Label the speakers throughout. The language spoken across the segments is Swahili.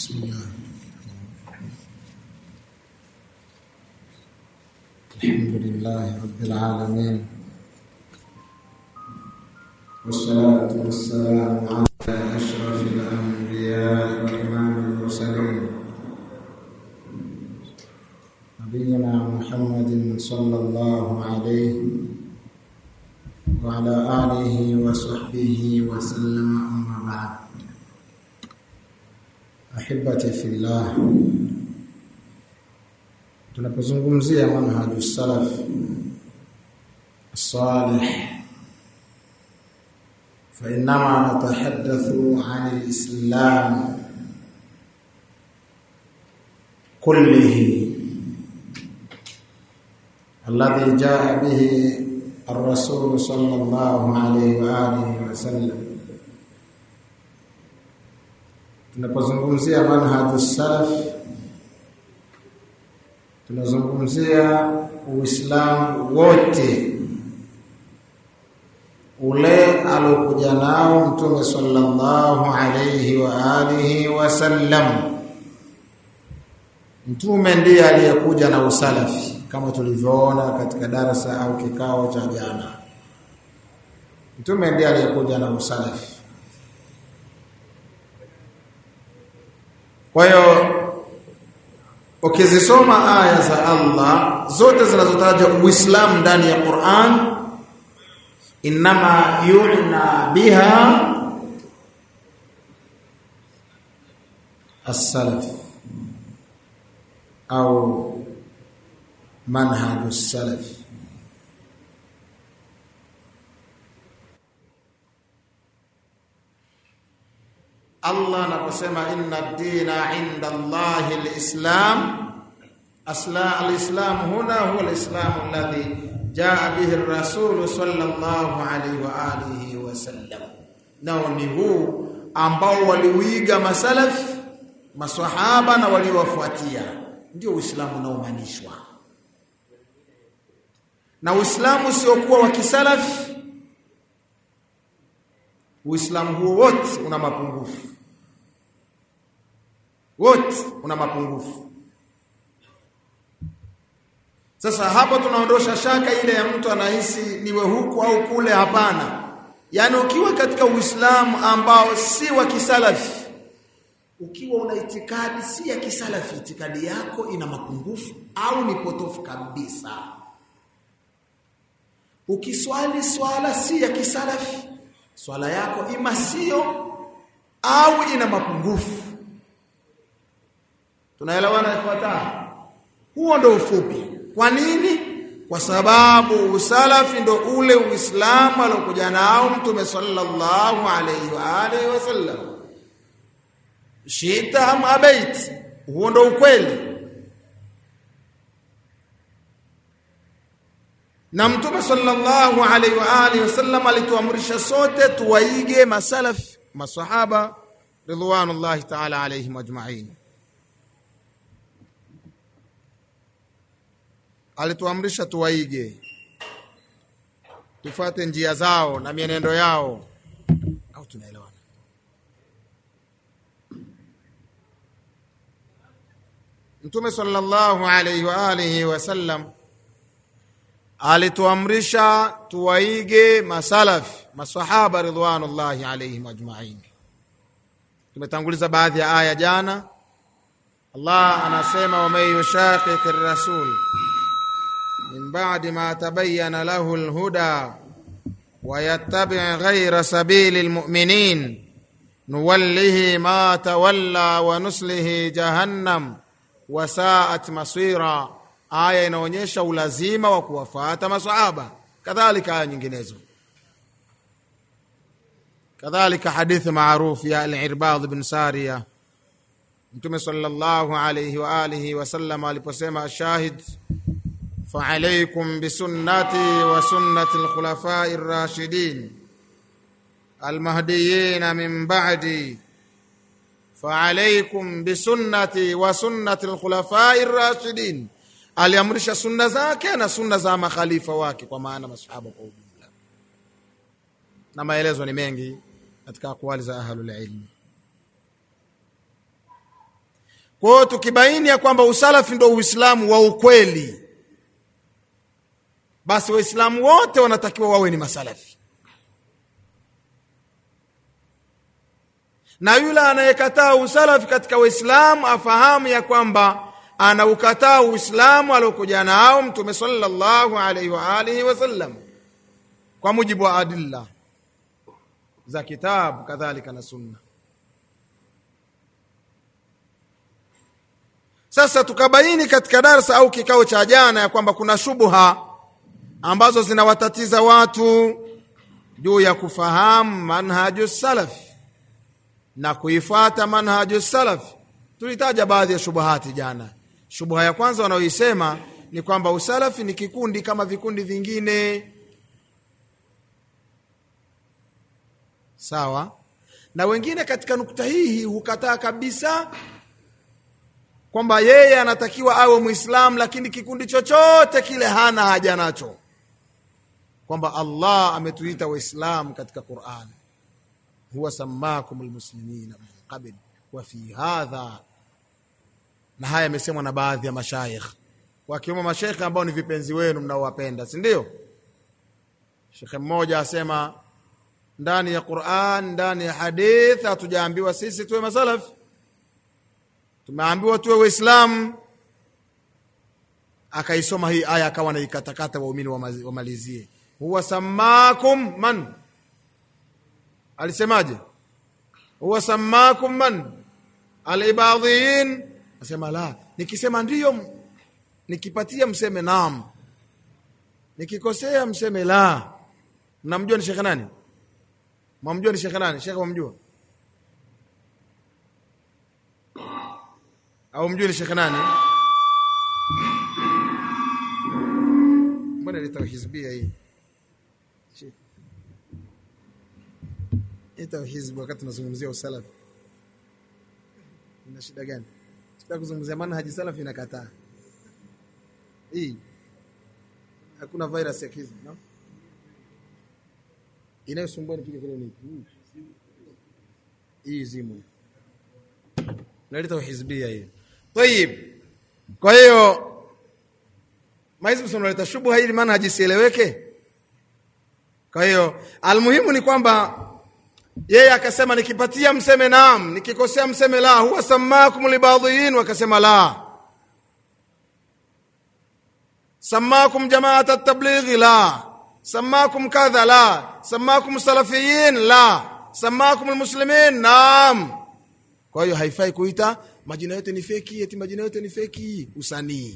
Speaker 1: بسم الله الحمد لله رب العالمين والصلاة والسلام على أشرف الأنبياء وإمام المرسلين نبينا محمد صلى الله عليه وعلى آله وصحبه وسلم أما بعد ahibati fillah tunapozungumzia manhaju salaf salih فإنما نتحدث عن الإسلام كله الذي جاء به الرسول صلى الله عليه وآله وسلم tunapozungumzia manhaju salaf tunazungumzia uislamu wote ule alokuja nao mtume sallallahu alayhi wa alihi wasallam mtume ndiye aliyekuja na usalafi kama tulivyoona katika darasa au kikao cha jana mtume ndiye aliyekuja na usalafi Kwa hiyo ukizisoma aya za Allah zote zinazotaja Uislamu ndani ya Qur'an inma yulna biha as-salaf au manhaj as-salaf Allah anaposema inna ad-dina 'inda Allahi al-Islam asla al-Islam huna huwa al-Islam alladhi jaa bihi ar-rasul sallallahu alayhi wa alihi wa sallam nao ni huu ambao waliuiga masalaf maswahaba na waliowafuatia ndio Uislamu unaomanishwa na Uislamu siokuwa wa kisalaf Uislamu huo wote una mapungufu wote una mapungufu sasa hapo tunaondosha shaka ile ya mtu anahisi niwe huku au kule hapana yaani ukiwa katika uislamu ambao si wa kisalafi ukiwa una itikadi si ya kisalafi itikadi yako ina mapungufu au ni potofu kabisa ukiswali swala si ya kisalafi swala yako ima sio au ina mapungufu tunaelewana ifuata huo ndo ufupi kwa nini kwa sababu usalafi ndo ule uislamu alokuja nao mtume sallallahu alayhi wa alihi wasallam shita am abait huo ndo ukweli na mtume sallallahu alaihi wa alihi wasallam alituamrisha sote tuwaige masalaf masahaba ridwanullahi ta'ala alaihim ajma'in alituamrisha tuwaige tufate njia zao na mienendo yao au tunaelewana mtume sallallahu alaihi wa alihi wasallam alituamrisha tuwaige masalaf masahaba ridwanullahi alaihim ajma'in tumetanguliza baadhi ya aya jana Allah anasema waman yushaqiq ar-rasul min ba'di ma tabayyana lahu al-huda wa yattabi' ghayra sabili al-mu'minin nuwallihi ma tawalla wa nuslihi jahannam wa sa'at masira aya inaonyesha ulazima wa kuwafuata masahaba kadhalika aya nyinginezo kadhalika hadithi maarufu ya al-Irbad bin Sariya Mtume sallallahu alayhi wa alihi wasallam aliposema shahid fa alaykum bi sunnati wa sunnati al-khulafa'i ar-rashidin al-mahdiyyin min ba'di fa alaykum bi sunnati wa sunnati al-khulafa'i ar-rashidin aliamrisha sunna zake na sunna za makhalifa wake kwa maana masahaba kwa ujumla na maelezo ni mengi katika akwali za ahlul ilmi kwa hiyo tukibaini ya kwamba usalafi ndo uislamu wa ukweli basi waislamu wote wanatakiwa wawe ni masalafi na yule anayekataa usalafi katika waislamu afahamu ya kwamba anaukataa uislamu aliokuja nao mtume sallallahu alaihi wa alihi wasallam kwa mujibu wa adilla za kitabu kadhalika na sunna sasa tukabaini katika darsa au kikao cha jana ya kwamba kuna shubha ambazo zinawatatiza watu juu ya kufahamu manhaju salafi na kuifuata manhaju salafi tulitaja baadhi ya shubuhati jana shubha ya kwanza wanaoisema ni kwamba usalafi ni kikundi kama vikundi vingine sawa na wengine katika nukta hii hukataa kabisa kwamba yeye anatakiwa awe mwislamu lakini kikundi chochote kile hana haja nacho kwamba allah ametuita waislamu katika quran huwa samakum lmuslimina min qabl wa fi hadha na haya yamesemwa na baadhi ya mashaikh wakiwemo mashaikh ambao ni vipenzi wenu mnaowapenda si ndio shekhe mmoja asema ndani ya quran ndani ya hadith hatujaambiwa sisi tuwe masalafi tumeambiwa tuwe waislamu akaisoma hii aya akawa naikatakata waumini wamalizie huwa samakum man alisemaje huwa samakum man alibadhiin asema la nikisema ndiyo nikipatia mseme naam nikikosea mseme la mnamjua ni shekhe nani mwamjua ni shekhe nani shekhe mwamjua au mjue ni shekhe nani mbona leta hizbia hii ita hizbi wakati tunazungumzia usalafi ina shida gani shida kuzungumzia manhaji salafi inakataa hii hakuna virus ya hizbi no? inayosumbua nipige kule ni hii zimu naleta uhizbia hii tayib kwa hiyo mahizi unaleta shubha ili maana hajisieleweke kwa hiyo almuhimu ni kwamba yeye akasema nikipatia mseme naam nikikosea mseme la huwa samakum libadhiin wakasema la samakum jamaat tablighi la samakum kadha la samakum salafiyin la samakum lmuslimin naam kwa hiyo haifai kuita majina yote ni feki eti majina yote ni feki usanii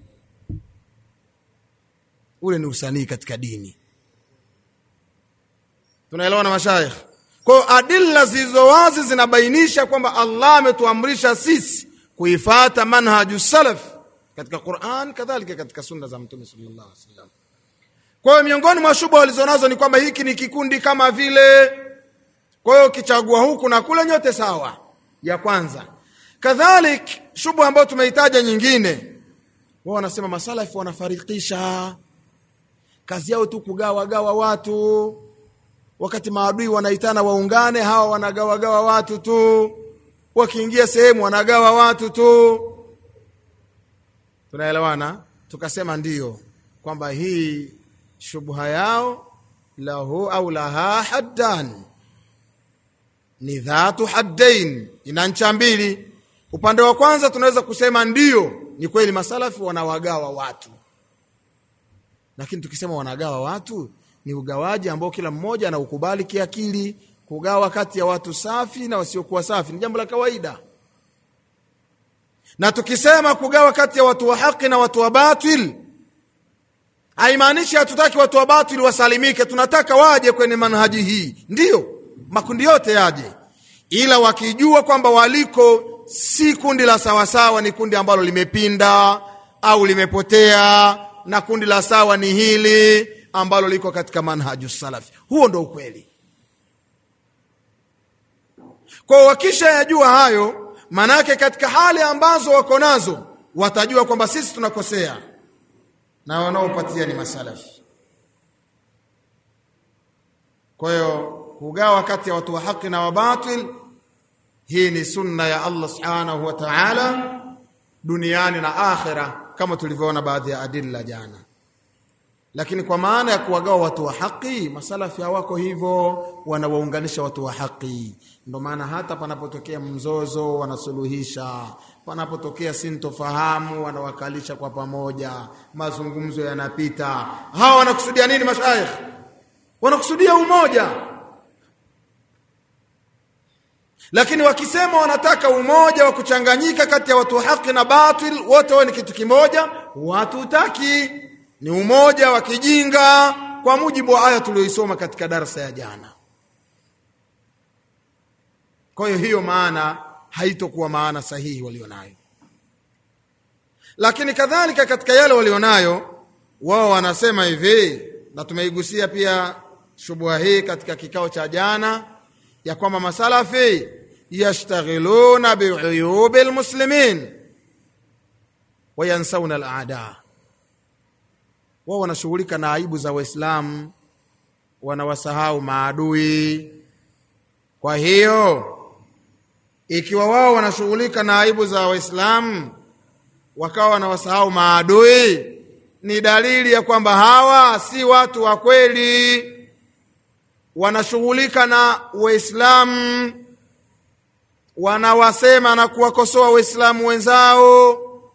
Speaker 1: ule ni usanii katika dini tunaelewa na mashaikh kwa hiyo adilla zilizo wazi zinabainisha kwamba allah ametuamrisha sisi kuifata manhaju salaf katika quran kadhalika katika sunna za mtume sallallahu alaihi wasallam kwa hiyo miongoni mwa shubha walizonazo ni kwamba hiki ni kikundi kama vile kwa hiyo ukichagua huku na kule nyote sawa ya kwanza kadhalik shubha ambayo tumeitaja nyingine wao wanasema masalafi wanafarikisha kazi yao tu kugawagawa watu wakati maadui wanaitana waungane hawa wanagawagawa watu tu wakiingia sehemu wanagawa watu tu tunaelewana tukasema ndiyo kwamba hii shubha yao lahu au laha haddan ni dhatu haddain ina ncha mbili upande wa kwanza tunaweza kusema ndiyo ni kweli masalafi wanawagawa watu lakini tukisema wanagawa watu ni ugawaji ambao kila mmoja anaukubali kiakili kugawa kati ya watu safi na wasiokuwa safi ni jambo la kawaida na tukisema kugawa kati ya watu wa haki na watu wa batil haimaanishi hatutaki watu wa batil wasalimike tunataka waje kwenye manhaji hii ndiyo makundi yote yaje ila wakijua kwamba waliko si kundi la sawasawa ni kundi ambalo limepinda au limepotea na kundi la sawa ni hili ambalo liko katika manhaju salafi huo ndo ukweli kwa wakisha yajua hayo manake katika hali ambazo wako nazo watajua kwamba sisi tunakosea na wanaopatia ni masalafi kwa hiyo kugawa kati ya watu wa haki na wa batil hii ni sunna ya Allah subhanahu wa ta'ala duniani na akhira kama tulivyoona baadhi ya adilla jana lakini kwa maana ya kuwagawa watu wa haki masalafi hawako hivyo wanawaunganisha watu wa haki ndio maana hata panapotokea mzozo wanasuluhisha panapotokea sintofahamu wanawakalisha kwa pamoja mazungumzo yanapita hawa wanakusudia nini mashaikh wanakusudia umoja lakini wakisema wanataka umoja wa kuchanganyika kati ya watu wa haki na batil wote wao ni kitu kimoja watu utaki ni umoja wa kijinga kwa mujibu wa aya tuliyoisoma katika darasa ya jana kwa hiyo hiyo maana haitokuwa maana sahihi walionayo lakini kadhalika katika yale walionayo wao wanasema hivi na tumeigusia pia shubha hii katika kikao cha jana ya kwamba masalafi yashtaghiluna biuyubi lmuslimin wayansauna aladaa wao wanashughulika na aibu za waislamu wanawasahau maadui kwa hiyo ikiwa wao wanashughulika na aibu za waislamu wakawa wanawasahau maadui ni dalili ya kwamba hawa si watu wa kweli wanashughulika na waislamu wanawasema na kuwakosoa waislamu wenzao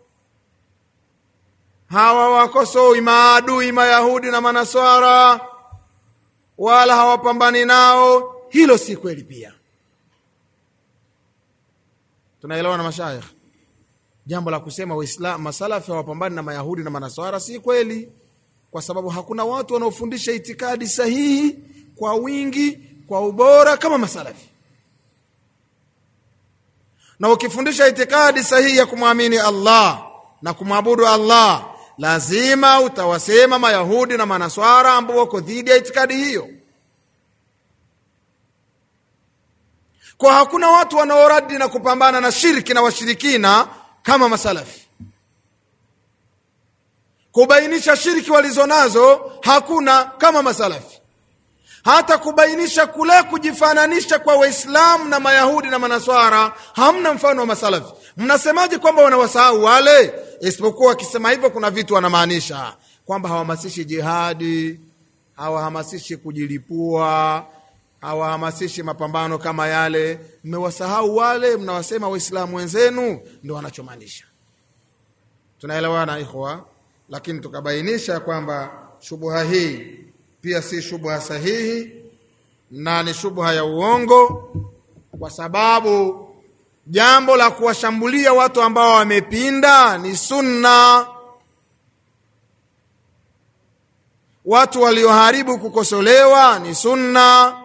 Speaker 1: hawa wakosoi maadui mayahudi na manaswara wala hawapambani nao hilo si kweli pia tunaelewa na mashaikh jambo la kusema waislamu masalafi hawapambani na mayahudi na manaswara si kweli kwa sababu hakuna watu wanaofundisha itikadi sahihi kwa wingi kwa ubora kama masalafi na ukifundisha itikadi sahihi ya kumwamini allah na kumwabudu allah lazima utawasema mayahudi na manaswara ambao wako dhidi ya itikadi hiyo kwa hakuna watu wanaoradi na kupambana na shirki na washirikina kama masalafi kubainisha shirki walizo nazo hakuna kama masalafi hata kubainisha kule kujifananisha kwa waislamu na mayahudi na manaswara hamna mfano wa masalafi mnasemaje kwamba wanawasahau wale isipokuwa wakisema hivyo kuna vitu wanamaanisha kwamba hawahamasishi jihadi hawahamasishi kujilipua hawahamasishi mapambano kama yale mmewasahau wale mnawasema waislamu wenzenu ndo wanachomaanisha tunaelewana ikhwa lakini tukabainisha kwamba shubha hii pia si shubha sahihi na ni shubha ya uongo kwa sababu jambo la kuwashambulia watu ambao wamepinda ni sunna watu walioharibu kukosolewa ni sunna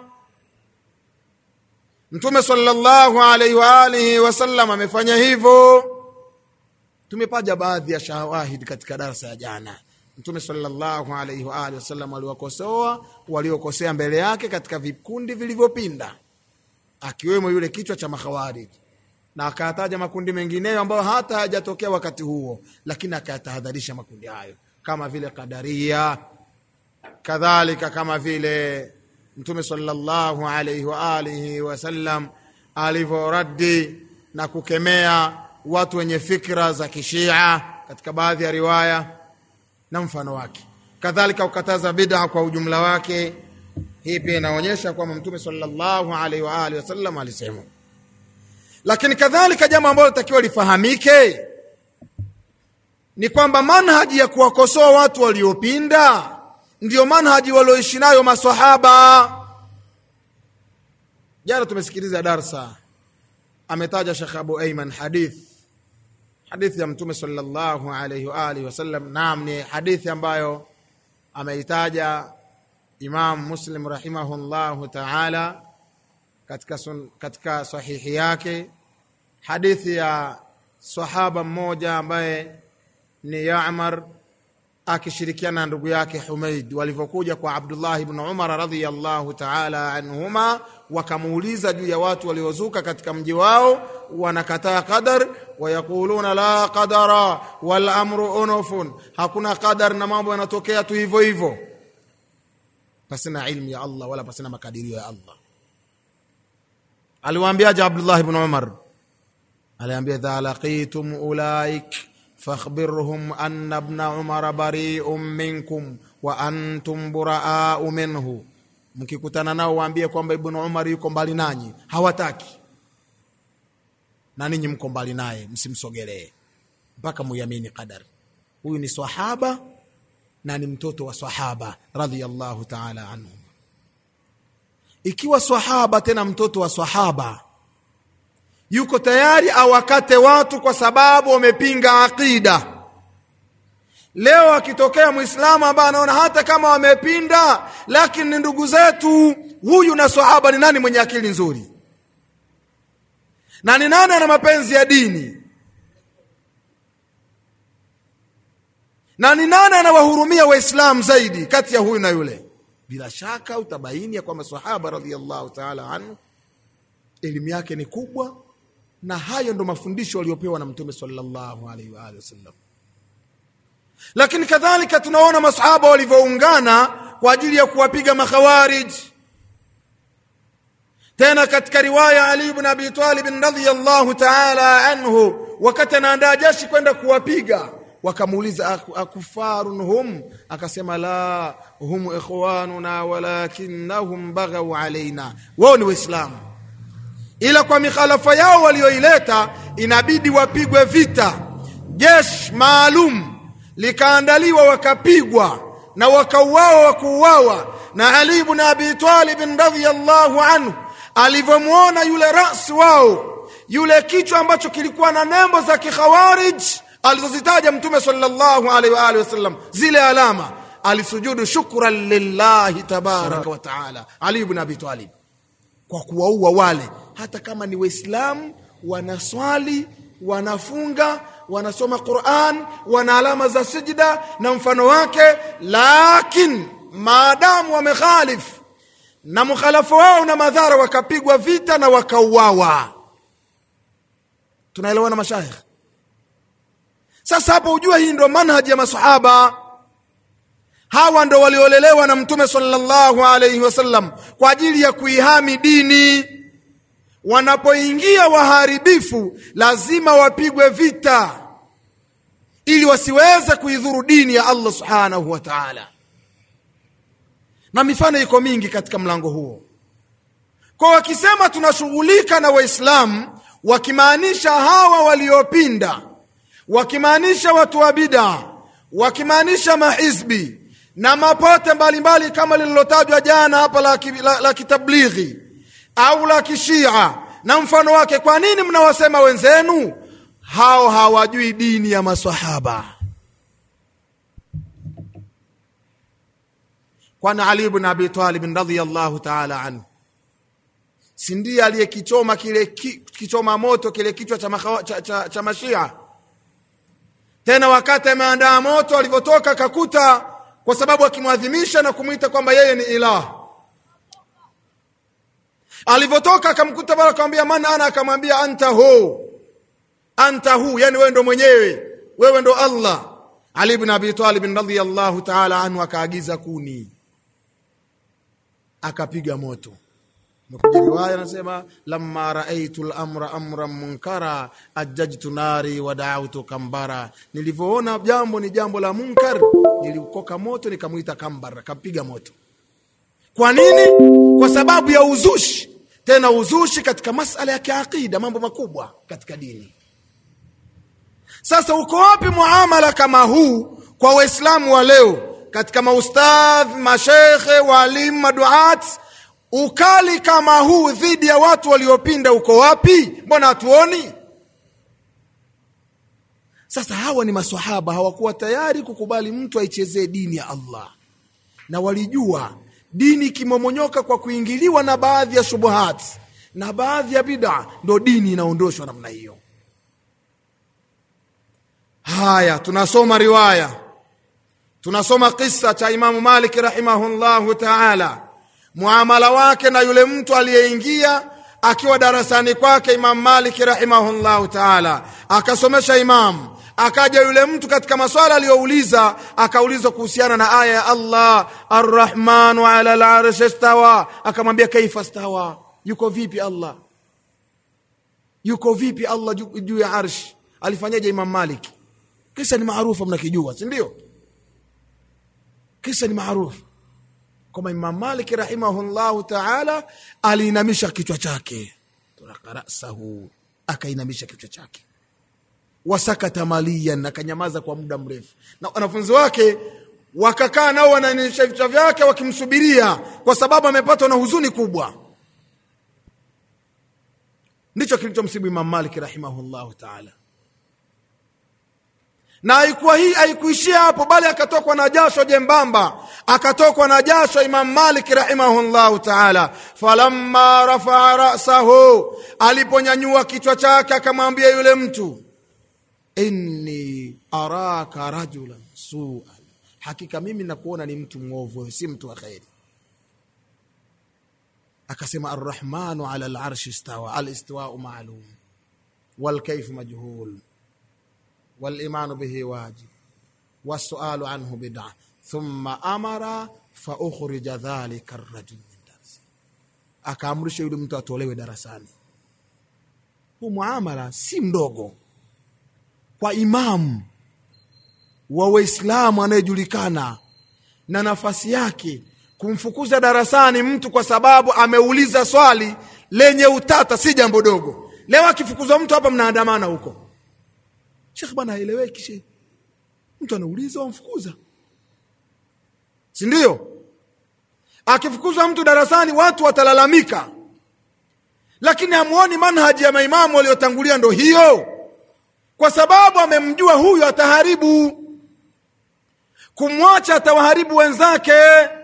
Speaker 1: mtume sallallahu alaihi wa alihi wasallam amefanya hivyo tumepaja baadhi ya shawahidi katika darasa ya jana mtume sallallahu alaihi wa alihi wasallam aliwakosoa waliokosea mbele yake katika vikundi vilivyopinda akiwemo yule kichwa cha makhawariji na akayataja makundi mengineyo ambayo hata hayajatokea wakati huo lakini akayatahadharisha makundi hayo kama vile kadaria kadhalika kama vile mtume sallallahu alaihi wa alihi wasallam alivyoradi na kukemea watu wenye fikra za kishia katika baadhi ya riwaya na mfano wake kadhalika ukataza bid'a kwa ujumla wake hii pia inaonyesha kwamba mtume sallallahu alaihi wa alihi wasallam alisema lakini kadhalika jambo ambalo litakiwa lifahamike ni kwamba manhaji ya kuwakosoa watu waliopinda ndiyo manhaji walioishi nayo masahaba jana tumesikiliza darsa ametaja shekh abu aiman hadith hadithi ya mtume sallallahu alaihi wa alihi wasallam naam ni hadithi ambayo ameitaja imam muslim rahimahullahu taala katika, sun, katika sahihi yake hadithi ya sahaba mmoja ambaye ni yamar akishirikiana na ndugu yake humaid walivyokuja kwa abdullah ibn umar radiallahu taala anhuma wakamuuliza juu ya watu waliozuka katika mji wao wanakataa qadar wayaquluna la qadara walamru unufun hakuna qadar na mambo yanatokea tu hivyo hivyo pasina ilmu ya allah wala pasina makadirio ya allah aliwaambiaje abdullah ibn umar aliambia idha laqitum ulaik fakhbirhum anna ibna umara bariun minkum wa antum buraau minhu mkikutana nao waambie kwamba ibnu umar yuko mbali nanyi hawataki na ninyi mko mbali naye msimsogelee mpaka muyamini qadari huyu ni sahaba na ni mtoto wa sahaba radhiallahu taala anhum ikiwa sahaba tena mtoto wa sahaba yuko tayari awakate watu kwa sababu wamepinga aqida leo akitokea mwislamu ambaye anaona hata kama wamepinda lakini ni ndugu zetu huyu na sahaba ni nani mwenye akili nzuri na ni nani ana mapenzi ya dini na ni nani anawahurumia waislamu zaidi kati ya huyu na yule bila shaka utabaini ya kwamba sahaba radhiallahu taala anhu elimu yake ni kubwa na hayo ndo mafundisho waliopewa na mtume sallallahu alaihi wa alihi wasallam lakini kadhalika tunaona masahaba walivyoungana kwa ajili ya kuwapiga makhawarij tena katika riwaya ali ibn abi talib radhiyallahu ta'ala anhu wakati anaandaa jeshi kwenda kuwapiga wakamuuliza akufarun hum akasema la hum ikhwanuna walakinnahum baghaw alaina wao ni waislamu ila kwa mikhalafa yao walioileta inabidi wapigwe vita jeshi maalum likaandaliwa wakapigwa na wakauawa wakuuawa na ali ibn abi talib radhiyallahu anhu alivyomwona yule rasi wao yule kichwa ambacho kilikuwa na nembo za kikhawarij alizozitaja mtume sallallahu alaihi wa alihi wasallam zile alama alisujudu shukran lillahi tabaraka wa taala ali ibn abi talib kwa kuwaua wale hata kama ni waislamu wanaswali wanafunga wanasoma quran wana alama za sijda na mfano wake lakin maadamu wamekhalif na mkhalafu wao na madhara wakapigwa vita na wakauawa tunaelewana mashayikh sasa hapo ujua hii ndo manhaji ya masahaba hawa ndo waliolelewa na mtume sallallahu alaihi wasallam kwa ajili ya kuihami dini wanapoingia waharibifu lazima wapigwe vita ili wasiweze kuidhuru dini ya allah subhanahu wa taala na mifano iko mingi katika mlango huo kwa wakisema tunashughulika na waislamu wakimaanisha hawa waliopinda wakimaanisha watu wa bida wakimaanisha mahizbi na mapote mbalimbali mbali kama lililotajwa jana hapa la, la, la kitablighi au la kishia na mfano wake kwa nini mnawasema wenzenu hao hawajui dini ya masahaba kwani ali ibn abi talib radhiyallahu taala anhu si ndiye aliyekichoma kile ki, kichoma moto kile kichwa cha, makhawa, cha, cha, cha mashia tena wakati ameandaa moto alivyotoka akakuta kwa sababu akimwadhimisha na kumwita kwamba yeye ni ilah alivyotoka akamkuta pale akamwambia man ana akamwambia anta hu anta hu yani wewe ndo mwenyewe wewe ndo allah ali ibn abi talib radhiyallahu taala anhu akaagiza kuni akapiga moto mekuja riwaya anasema lamma raaitu lamra amran munkara ajajtu nari wa daautu kambara nilivyoona jambo ni jambo la munkar nilikoka moto nikamwita kambara kampiga moto kwa nini kwa sababu ya uzushi tena uzushi katika masala ya kiaqida mambo makubwa katika dini sasa uko wapi muamala kama huu kwa waislamu wa leo katika maustadh mashekhe waalimu maduat ukali kama huu dhidi ya watu waliopinda uko wapi mbona hatuoni sasa hawa ni masahaba hawakuwa tayari kukubali mtu aichezee dini ya allah na walijua dini ikimomonyoka kwa kuingiliwa na baadhi ya shubuhat na baadhi ya bida ndo dini inaondoshwa namna hiyo haya tunasoma riwaya tunasoma kisa cha imamu maliki rahimahullahu taala muamala wake na yule mtu aliyeingia akiwa darasani kwake imamu maliki rahimahullahu taala akasomesha imamu akaja yule mtu katika maswala aliyouliza akaulizwa kuhusiana na aya ya allah arrahmanu ala larshi stawa akamwambia kaifa stawa yuko vipi allah yuko vipi allah juu juu ya arshi alifanyaje imam malik kisa ni maarufu mnakijua si ndio kisa ni maarufu kwamba imam malik rahimahullahu taala aliinamisha kichwa chake turaka rasahu akainamisha kichwa chake wasakata maliyan akanyamaza kwa muda mrefu na wanafunzi wake wakakaa nao wananisha vichwa vyake wakimsubiria kwa sababu amepatwa na huzuni kubwa ndicho kilichomsibu imam malik rahimahullahu taala na haikuwa hii haikuishia hapo bali akatokwa na jasho jembamba akatokwa na jasho imam malik rahimahullahu taala falamma rafaa rasahu aliponyanyua kichwa chake akamwambia yule mtu inni araka rajulan suan hakika mimi nakuona ni mtu mwovu si mtu wa kheri akasema arrahmanu ala larshi istawa alistiwau maalum walkaifu majhul walimanu bihi wajib wasualu anhu bida thumma amara faukhrija dhalika rajul min darsi akaamrisha yule mtu atolewe darasani huu muamala si mdogo kwa imamu wa waislamu anayejulikana na nafasi yake kumfukuza darasani mtu kwa sababu ameuliza swali lenye utata si jambo dogo leo akifukuzwa mtu hapa mnaandamana huko shekh bwana aeleweki she mtu anauliza wamfukuza si ndio akifukuzwa mtu darasani watu watalalamika lakini hamuoni manhaji ya maimamu waliotangulia ndo hiyo kwa sababu amemjua huyu ataharibu kumwacha atawaharibu wenzake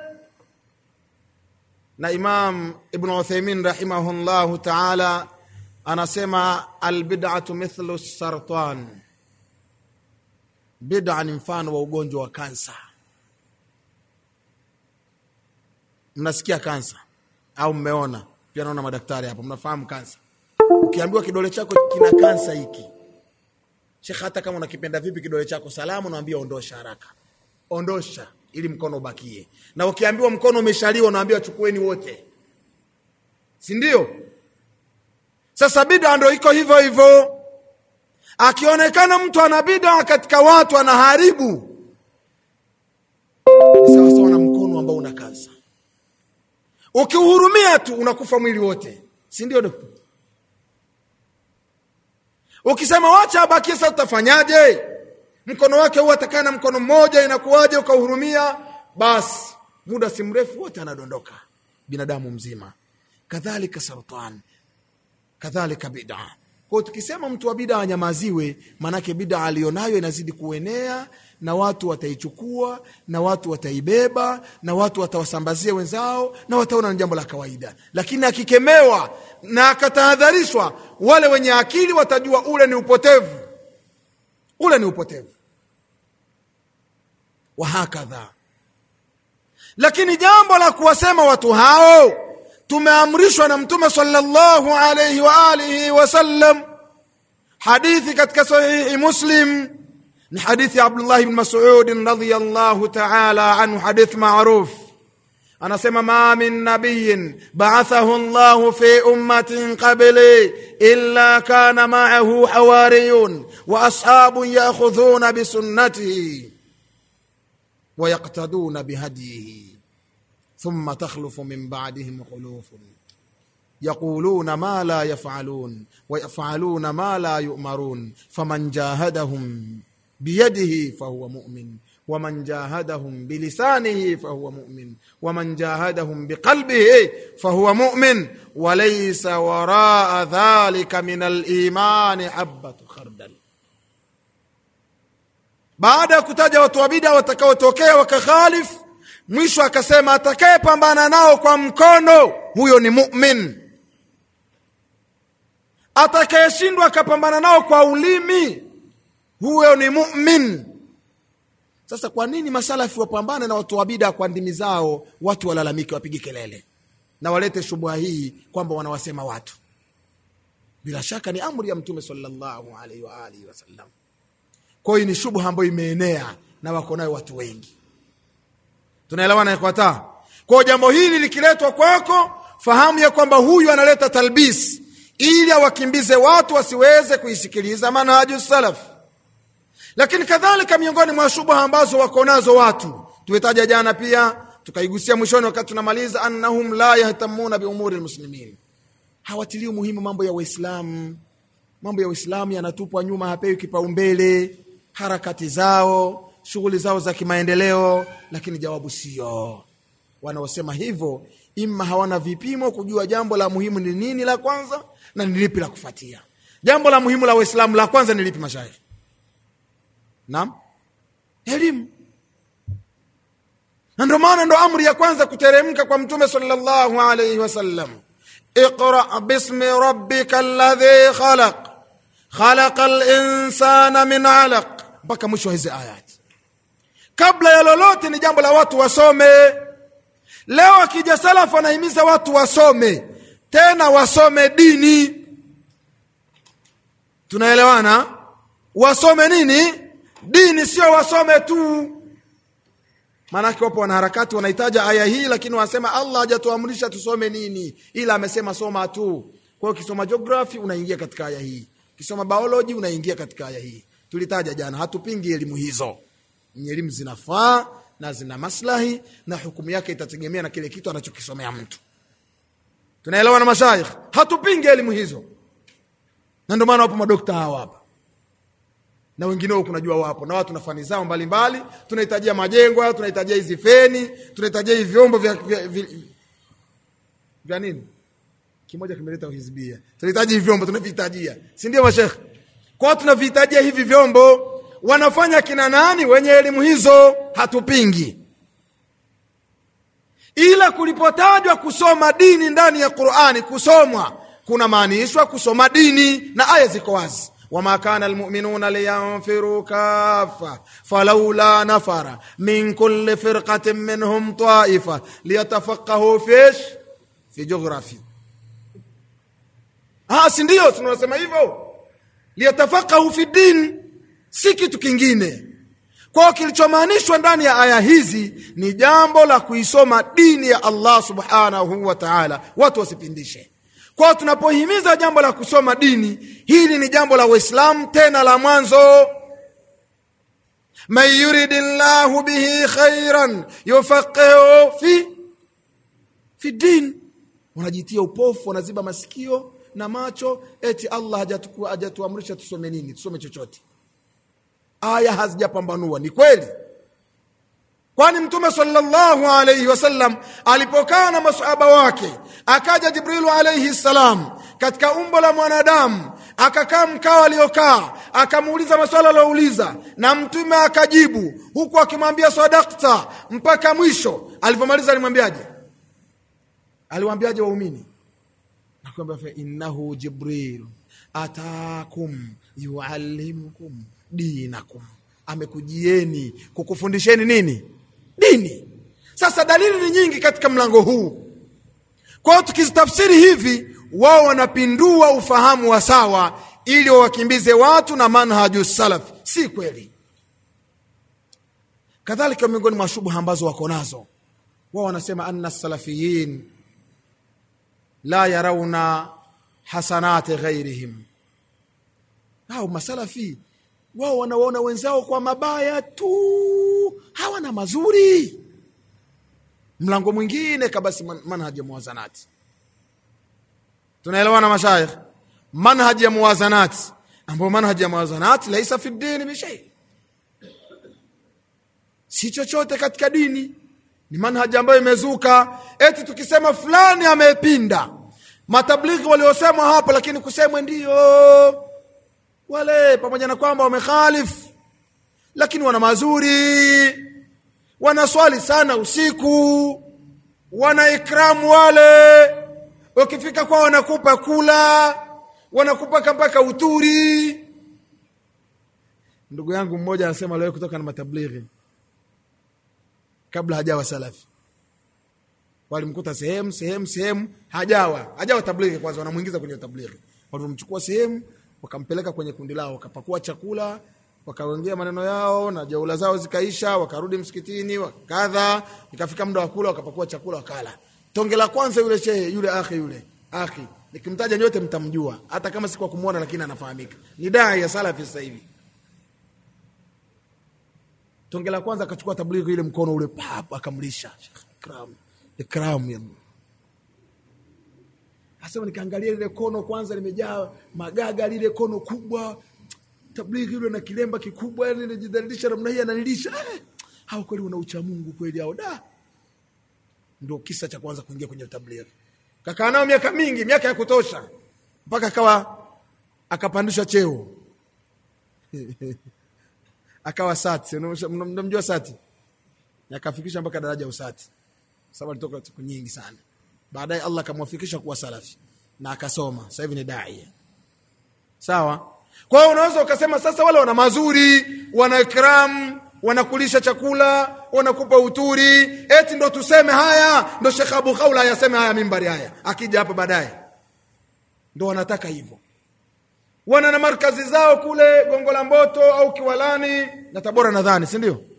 Speaker 1: na imam ibnu uthaimin rahimahullahu taala anasema albidatu mithlu sartan bida ni mfano wa ugonjwa wa kansa mnasikia kansa au mmeona pia naona madaktari hapo mnafahamu kansa ukiambiwa kidole chako kina kansa hiki shekh hata kama unakipenda vipi kidole chako salamu naambia ondosha haraka ondosha ili mkono ubakie na ukiambiwa mkono umeshaliwa unaambiwa chukueni wote si ndio sasa bida ndo iko hivyo hivyo akionekana mtu ana bida katika watu anaharibu ni sawasawa na mkono ambao una kansa ukiuhurumia tu unakufa mwili wote si ndio dokta ukisema wacha abakie sasa utafanyaje mkono wake huwa atakaa na mkono mmoja inakuwaje ukahurumia basi muda si mrefu wote anadondoka binadamu mzima kadhalika sartan kadhalika bida kwao tukisema mtu wa bida anyamaziwe maanake bida aliyonayo inazidi kuenea na watu wataichukua na watu wataibeba na watu watawasambazia wenzao na wataona ni jambo la kawaida lakini akikemewa na akatahadharishwa wale wenye akili watajua ule ni upotevu ule ni upotevu wahakadha lakini jambo la kuwasema watu hao tumeamrishwa na mtume sallallahu alayhi wa alihi wasallam hadithi katika sahihi muslim ni hadithi ya abdullah bn masudin radiallahu taala anhu hadith maruf anasema ma min nabiyin baathahu llahu fi ummatin qabli illa kana maahu hawariyun wa ashabun yaakhudhuna bisunnatihi ويقتدون بهديه ثم تخلف من بعدهم خلوف يقولون ما لا يفعلون ويفعلون ما لا يؤمرون فمن جاهدهم بيده فهو مؤمن ومن جاهدهم بلسانه فهو مؤمن ومن جاهدهم بقلبه فهو مؤمن وليس وراء ذلك من الايمان حبه خردل baada ya kutaja watu wa bida watakaotokea wakakhalif mwisho akasema atakayepambana nao kwa mkono huyo ni mumin atakayeshindwa akapambana nao kwa ulimi huyo ni mumin sasa kwa nini masalafi wapambane na watu wa bida kwa ndimi zao watu walalamike wapige kelele na walete shubha hii kwamba wanawasema watu bila shaka ni amri ya mtume sallallahu alaihi wa alihi wasallam kwa hiyo ni shubha ambayo imeenea na wako nayo watu wengi tunaelewana ikwata kwao jambo hili likiletwa kwako fahamu ya kwamba huyu analeta talbis ili awakimbize watu wasiweze kuisikiliza manhaju salaf lakini kadhalika miongoni mwa shubha ambazo wako nazo watu tumetaja jana pia tukaigusia mwishoni wakati tunamaliza annahum la yahtamuna biumuri lmuslimin hawatilii umuhimu mambo ya waislamu mambo ya uislamu yanatupwa nyuma hapewi kipaumbele harakati zao shughuli zao za kimaendeleo lakini jawabu sio wanaosema hivyo ima hawana vipimo kujua jambo la muhimu ni nini la kwanza na ni lipi la kufuatia jambo la muhimu la waislamu la kwanza ni lipi mashaikh naam elimu na ndio maana ndo amri ya kwanza kuteremka kwa mtume sallallahu alaihi wasallam iqra bismi rabbika alladhi khalaq khalaqa linsana min alaq mpaka mwisho wa hizi ayati kabla ya lolote ni jambo la watu wasome leo akija salafu anahimiza watu wasome tena wasome dini tunaelewana wasome nini dini sio wasome tu maanake wapo wanaharakati wanahitaja aya hii lakini wanasema allah hajatuamrisha tusome nini ila amesema soma tu kwa hiyo ukisoma geography unaingia katika aya hii ukisoma biology unaingia katika aya hii tulitaja jana hatupingi elimu hizo ni elimu zinafaa na zina maslahi na hukumu yake itategemea na kile kitu anachokisomea mtu tunaelewa na mashaikh hatupingi elimu hizo na ndio maana wapo madokta hawa hapa na wengineo kunajua wapo na watu na fani zao mbalimbali tunahitajia majengo hayo tunahitajia hizi feni tunahitajia hivi vyombo vya, vya, vya, vya nini kimoja kimeleta uhizbia tunahitaji hivi vyombo tunavihitajia si ndio mashekh kwao tunavihitajia hivi vyombo wanafanya kina nani wenye elimu hizo hatupingi ila kulipotajwa kusoma dini ndani ya qurani kusomwa kuna maanishwa kusoma dini na aya ziko wazi wama kana lmuminuna liyanfiru kafa falaula nafara min kuli firqatin minhum taifa liyatafaqahu fish fi joghrafia si ndio tunasema hivyo liyatafaqahu fi din si kitu kingine kwao kilichomaanishwa ndani ya aya hizi ni jambo la kuisoma dini ya allah subhanahu wa taala watu wasipindishe kwao tunapohimiza jambo la kusoma dini hili ni jambo la uislamu tena la mwanzo man yuridi llahu bihi khairan yufaqihu fi fi din wanajitia upofu wanaziba masikio na macho eti allah hajatuamrisha tusome nini tusome chochote aya hazijapambanua ni kweli kwani mtume salllahu alaihi wasallam alipokaa na masahaba wake akaja jibrilu alaihi ssalam katika umbo la mwanadamu akakaa mkao aliokaa akamuuliza maswala aliouliza na mtume akajibu huku akimwambia sadakta mpaka mwisho alivyomaliza alimwambiaje aliwambiaje waumini nakwambia fa innahu jibril atakum yuallimukum dinakum amekujieni kukufundisheni nini dini sasa dalili ni nyingi katika mlango huu kwa hiyo tukizitafsiri hivi wao wanapindua ufahamu wa sawa ili wawakimbize watu na manhaju salaf si kweli kadhalika miongoni mwa shubha ambazo wako nazo wao wanasema anna salafiyin la yarauna hasanati ghairihim au masalafi wao wanawaona wenzao kwa mabaya tu hawana mazuri mlango mwingine kabasi manhaji ya muwazanati tunaelewana mashaikh manhaji ya muwazanati ambayo manhaji ya muwazanati laisa fi dini bishai si chochote katika dini ni manhaji ambayo imezuka eti tukisema fulani amepinda matablighi waliosemwa hapo lakini kusemwe ndiyo wale pamoja na kwamba wamekhalifu lakini wana mazuri wanaswali sana usiku wana ikramu wale ukifika kwao wanakupa kula wanakupa mpaka uturi ndugu yangu mmoja anasema leo kutoka na matablighi kabla hajawa salafi walimkuta sehemu sehemu sehemu hajawa hajawa tablighi kwanza wanamwingiza kwenye tablighi walivyomchukua sehemu wakampeleka kwenye kundi lao wakapakua chakula wakaongea maneno yao na jaula zao zikaisha wakarudi msikitini wakadha ikafika muda wa kula wakapakua chakula wakala tonge la kwanza yule shehe yule akhi yule akhi nikimtaja nyote mtamjua hata kama si kwa kumwona lakini anafahamika ni dai ya salafi sasa hivi tonge la kwanza akachukua tablighi ile mkono ule pap akamlisha ikram ikram ya Asema nikaangalia lile kono kwanza limejaa magaga, lile kono kubwa, tablighi yule na kilemba kikubwa, yani najidhalilisha namna hii, ananilisha eh, hao kweli wana ucha Mungu kweli hao, da. Ndio kisa cha kwanza kuingia kwenye tablighi. Kakaa nao miaka mingi, miaka ya kutosha, mpaka akawa akapandishwa cheo akawa sati, mnamjua sati, akafikisha mpaka daraja ya usati, sababu alitoka siku nyingi sana baadaye Allah akamwafikisha kuwa salafi na akasoma, sasa hivi ni dai. Sawa. Kwa hiyo unaweza ukasema sasa, wale wana mazuri, wana ikram, wanakulisha chakula, wanakupa uturi, eti ndo tuseme haya, ndo Sheikh Abu Khawla ayaseme haya mimbari haya, akija hapa baadaye, ndo wanataka hivyo. Wana na markazi zao kule Gongo la Mboto au Kiwalani na Tabora, nadhani, si ndio?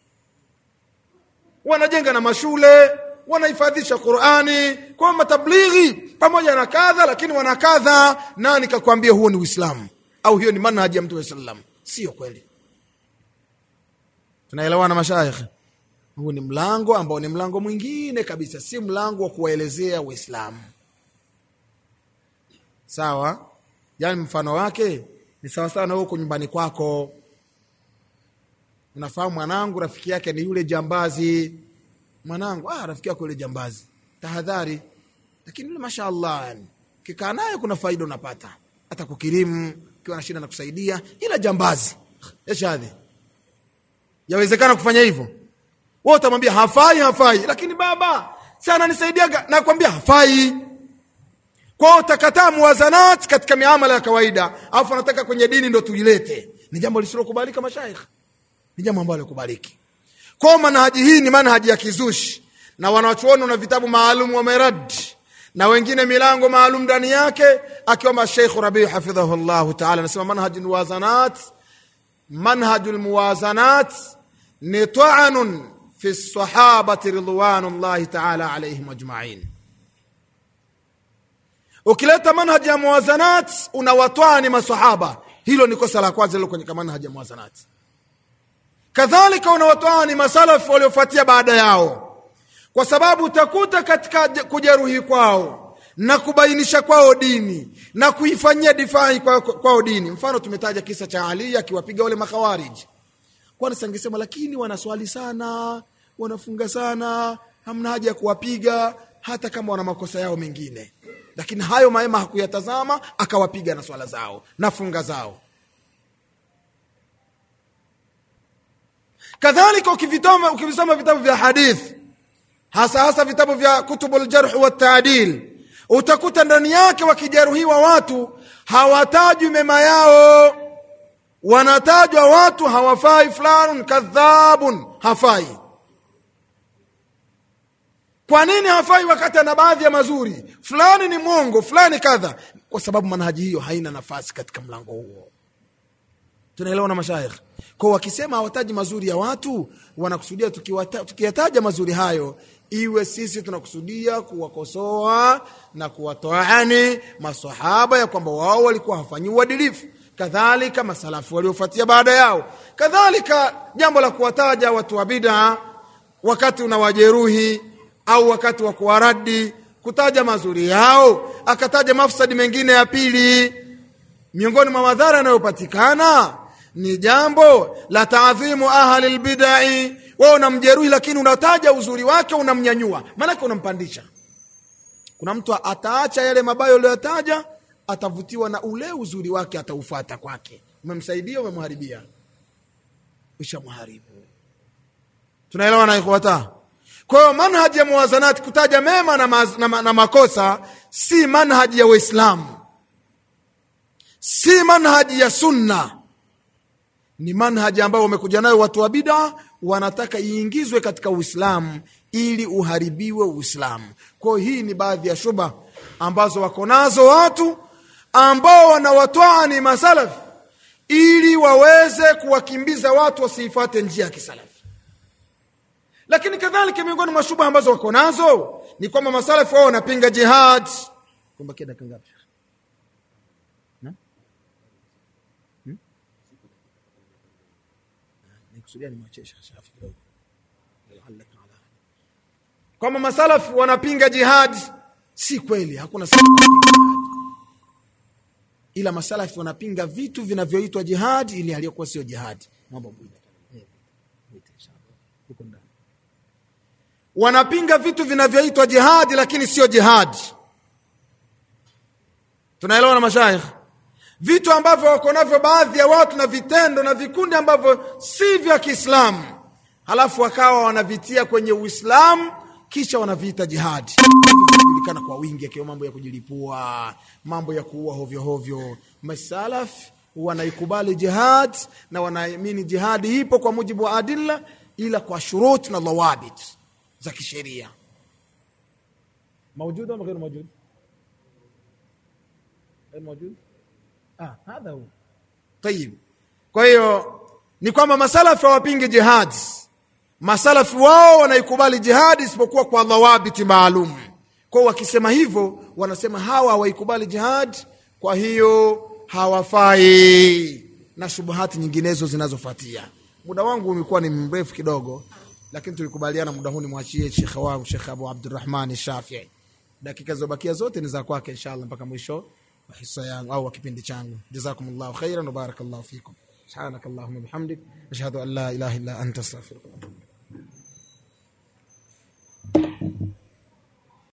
Speaker 1: Wanajenga na mashule wanahifadhisha Qurani kwa matablighi pamoja na kadha, lakini wana kadha. Nani kakwambia huo ni Uislamu au hiyo ni manhaji ya Mtume sallam? Sio kweli. Tunaelewana mashaikh? Huu ni mlango ambao ni mlango mwingine kabisa, si mlango wa kuwaelezea Uislamu. Sawa, yaani mfano wake ni sawasawa na huko nyumbani kwako, unafahamu mwanangu, rafiki yake ni yule jambazi mwanangu ah, rafiki yako yule jambazi, tahadhari. Lakini yule mashaallah, yani kikaa naye kuna faida unapata, hata kukirimu ukiwa na shida na kusaidia, ila jambazi eshadhi, yawezekana kufanya hivyo. Wewe utamwambia hafai, hafai, lakini baba sana nisaidiaga, nakwambia hafai. Kwao utakataa muwazanat katika miamala ya kawaida, alafu anataka kwenye dini ndo tuilete. Ni jambo lisilokubalika, mashaikh, ni jambo ambalo likubaliki kwa manhaji hii ni manhaji ya kizushi, na wanachuoni na vitabu maalum wamerad na wengine milango maalum ndani yake, akiwama Sheikh Rabii hafidhahu llahu taala anasema manhaju lmuwazanat, manhaju lmuwazanat ni taanun fi lsahabati ridwanullahi taala alaihim ajmain. Ukileta manhaji ya muwazanat unawatwani masahaba, hilo ni kosa la kwanza lilo kwenye manhaji ya muwazanat kadhalika unawatoa ni masalafu waliofuatia baada yao, kwa sababu utakuta katika kujeruhi kwao na kubainisha kwao dini na kuifanyia difai kwao kwa dini. Mfano, tumetaja kisa cha Ali akiwapiga wale makhawariji, kwani sangesema, lakini wanaswali sana, wanafunga sana, hamna haja ya kuwapiga hata kama wana makosa yao mengine, lakini hayo maema hakuyatazama, akawapiga na swala zao na funga zao. kadhalika ukivisoma ukivisoma vitabu vya hadithi hasa hasa vitabu vya kutubu ljarh wataadil utakuta ndani yake wakijeruhiwa watu hawatajwi mema yao wanatajwa watu hawafai fulanun kadhabun hafai kwa nini hafai wakati ana baadhi ya mazuri fulani ni mwongo fulani kadha kwa sababu manhaji hiyo haina nafasi katika mlango huo tunaelewa na mashaikh kwa wakisema hawataji mazuri ya watu wanakusudia tukiyataja mazuri hayo iwe sisi tunakusudia kuwakosoa na kuwatoani masahaba ya kwamba wao walikuwa hawafanyi uadilifu kadhalika masalafu waliofuatia baada yao kadhalika jambo la kuwataja watu wa bid'a wakati unawajeruhi au wakati wa kuwaradi kutaja mazuri yao akataja mafsadi mengine ya pili miongoni mwa madhara yanayopatikana ni jambo la taadhimu ahli lbidai wewe unamjeruhi lakini unataja uzuri wake unamnyanyua maanake unampandisha kuna mtu ataacha yale mabaya uliyotaja atavutiwa na ule uzuri wake ataufata kwake umemsaidia umemharibia ushamharibu tunaelewa na ikhwata kwa hiyo manhaji ya muwazanati kutaja mema na, maz, na, na makosa si manhaji ya waislamu si manhaji ya sunna ni manhaji ambayo wamekuja nayo watu wa bida wanataka iingizwe katika uislamu ili uharibiwe uislamu kwao hii ni baadhi ya shuba ambazo wako nazo watu ambao wanawatwaa ni masalafi ili waweze kuwakimbiza watu wasiifate njia ya kisalafi lakini kadhalika miongoni mwa shuba ambazo wako nazo ni kwamba masalafi wao wanapinga jihad kumbakia dakika ngapi Sheikh? Na? Hmm? nikusudia nimwachie Sheikh Shafi kidogo La'allaka ala kwamba masalafu wanapinga jihadi si kweli hakuna salafu wanapinga jihadi ila masalafi wanapinga vitu vinavyoitwa jihadi ili aliyokuwa sio jihadi mambo mwite huko ndani wanapinga vitu vinavyoitwa jihadi lakini sio jihadi tunaelewa na mashaikh vitu ambavyo wako navyo baadhi ya watu na vitendo na vikundi ambavyo si vya kiislamu halafu wakawa wanavitia kwenye uislamu kisha wanaviita jihadi Hivyo vinajulikana kwa wingi akiwa mambo ya kujilipua mambo ya kuua hovyohovyo masalaf wanaikubali jihad na wanaamini jihadi ipo kwa mujibu wa adilla ila kwa shurut na dhawabit za kisheria موجود ولا غير موجود؟ غير موجود؟ اه هذا هو طيب kwa hiyo ni kwamba masalafi hawapingi jihadi masalafi wao wanaikubali jihadi isipokuwa kwa dhawabiti maalum kwao wakisema hivyo wanasema hawa hawaikubali jihadi kwa hiyo hawafai na shubuhati nyinginezo zinazofuatia muda wangu umekuwa ni mrefu kidogo lakini tulikubaliana muda huu nimwachie shekhe wangu shekh abu abdurahmani shafii dakika zilizobakia zote ni za kwake inshallah mpaka mwisho wa hisa yangu au wa kipindi changu jazakumullahu khairan wa barakallahu fikum subhanakallahumma bihamdik ashhadu an la ilaha illa anta astaghfiruka wa atubu